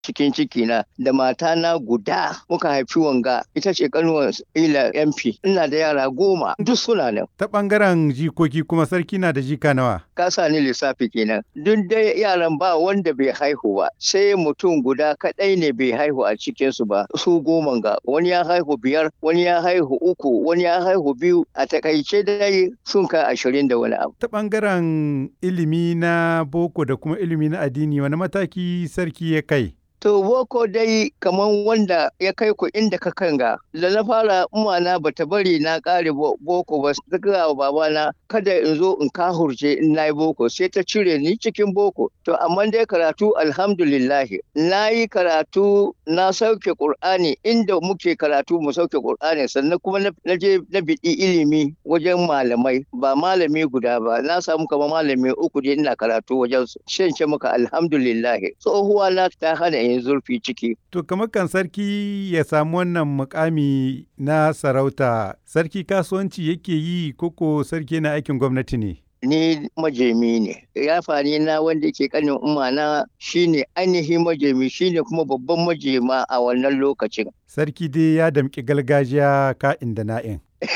cikin ciki na da matana guda muka haifi wanga ita ce kanuwar ila MP ina da yara goma duk suna nan Ta ɓangaren jikoki kuma sarki na da jika nawa. ka sa ni lissafi kenan duk dai yaran ba wanda bai haihu ba sai mutum guda kadai ne bai haihu a cikin su ba su goma ga wani ya haihu biyar wani ya haihu uku wani ya haihu biyu a takaice dai sun kai ashirin da wani abu Ta ɓangaren ilimi na boko da kuma ilimi na addini wani mataki sarki ya kai? To boko dai kaman wanda ya kai ku inda ka kanga da na fara umana bata bari na kare bo- boko ba ta gaya wa babana kada in zo in kahurce in na yi boko sai ta cire ni cikin boko to amma dai karatu alhamdulillahi na yi karatu na sauke qur'ani inda muke karatu mu sauke qur'ani sannan kuma na na je na biɗi ilimi wajen malamai ba malami guda ba na samu kamar malami uku dai ina karatu wajen su shan ce maka alhamdulillahi tsohuwa na ta hana yin zurfi ciki To kamar kan sarki ya samu wannan mukami na sarauta, sarki kasuwanci yake yi koko sarki na aikin gwamnati ne? ni majemi ne yafani na wanda ke kanin umma na shine ainihin majemi shine kuma babban majema a wannan lokacin Sarki dai ya damƙi gargajiya ka'in da na'in.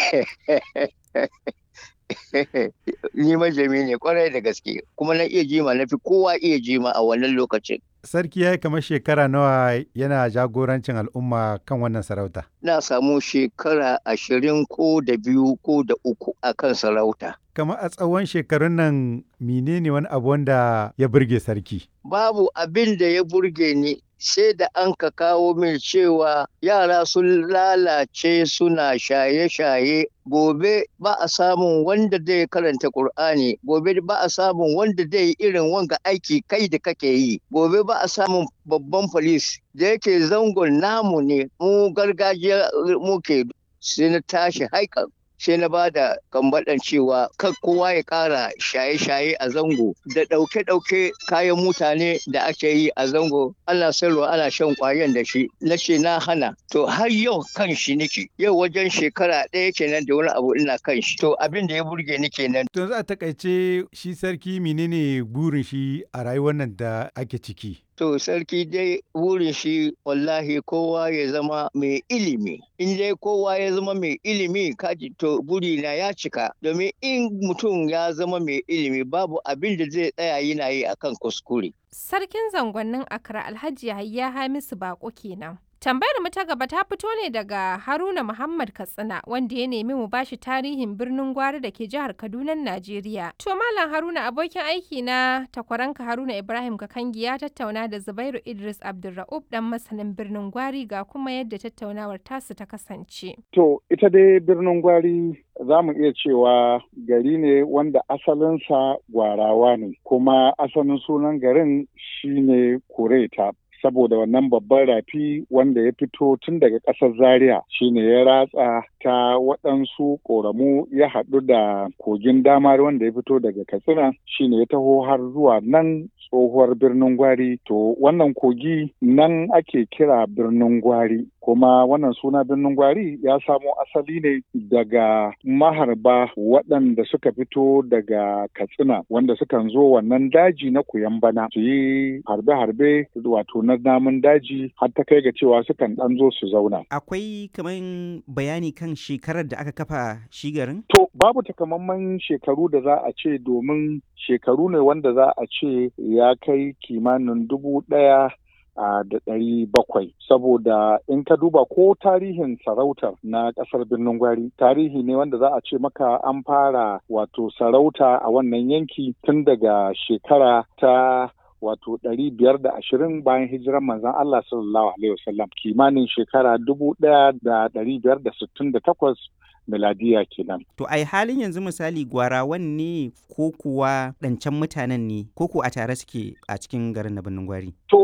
ni majemi ne kwarai da gaske kuma na iya jima na fi kowa iya jima a wannan lokacin Sarki ya yi kamar shekara nawa yana jagorancin al'umma kan wannan sarauta. na samu shekara ashirin ko da biyu ko da uku a kan sarauta Kamar a tsawon shekarun nan menene wani abu wanda ya burge sarki? babu abin da ya burge ni sai da an ka kawo min cewa yara sun lalace suna shaye-shaye gobe ba a samun wanda zai karanta Kur'ani gobe ba a samun wanda zai yi irin wanga aiki kai da kake yi gobe ba a samun babban polis da yake zangon namu ne mu gargajiya muke sai na tashi haikan sai na ba da kambaɗan cewa kan kowa ya ƙara shaye-shaye a zango da ɗauke-ɗauke kayan mutane da ake yi a zango ana sayarwa ana shan ƙwayan da shi na ce na hana to har yau kan shi nake yau wajen shekara ɗaya kenan da wani abu ina kan shi to abin da ya burge ni kenan To yanzu a takaice shi sarki menene burin shi a rayuwar nan da ake ciki? To sarki dai wurin shi wallahi kowa ya zama mai ilimi. In dai kowa ya zama mai ilimi kaji to burina ya cika. Domin in mutum ya zama mai ilimi babu abin da zai tsaya yana yi akan kuskure. Sarkin zangonnin Accra Alhaji Yahaya Hamisu Bako kenan. Tambayar mu ta gaba ta fito ne daga Haruna Muhammad Katsina wanda ya nemi mu bashi tarihin birnin Gwari da ke jihar Kaduna, Najeriya. To Malam Haruna abokin aiki na takwaranka Haruna Ibrahim Kakangi ya tattauna da Zubairu Idris Abdulra'ub dan masanin birnin Gwari ga kuma yadda tattaunawar tasu ta kasance. To, ita dai birnin gwari za mu iya cewa gari ne wanda asalinsa gwarawa ne, kuma asalin sunan garin shine Kureta. Saboda wannan babban rafi wanda ya fito tun daga ƙasar Zaria shine ya ratsa ta waɗansu ƙoramu ya haɗu da kogin damar wanda ya fito daga Katsina shine ya taho har zuwa nan tsohuwar birnin gwari to wannan kogi nan ake kira birnin gwari kuma wannan suna birnin gwari ya samo asali ne daga maharba waɗanda suka fito daga katsina wanda sukan zo wannan daji na bana su yi harbe-harbe wato na namun daji har ta kai ga cewa sukan ɗan zo su zauna Akwai kaman bayani kan shekarar da aka kafa shi garin? To babu takamaiman shekaru da za a ce domin shekaru ne wanda za a ce ya kai kimanin dubu ɗaya a da ɗari bakwai saboda in ka duba ko tarihin sarautar na ƙasar birnin gwari tarihi ne wanda za a ce maka an fara wato sarauta a wannan yanki tun daga shekara ta wato ɗari biyar da ashirin bayan hijiran manzon Allah sallallahu alaihi wasallam kimanin shekara dubu ɗaya da ɗari biyar da sittin da takwas miladiya kenan. To ai halin yanzu misali gwarawan ne ko kuwa ɗancan mutanen ne ko ko a tare suke a cikin garin na birnin gwari? To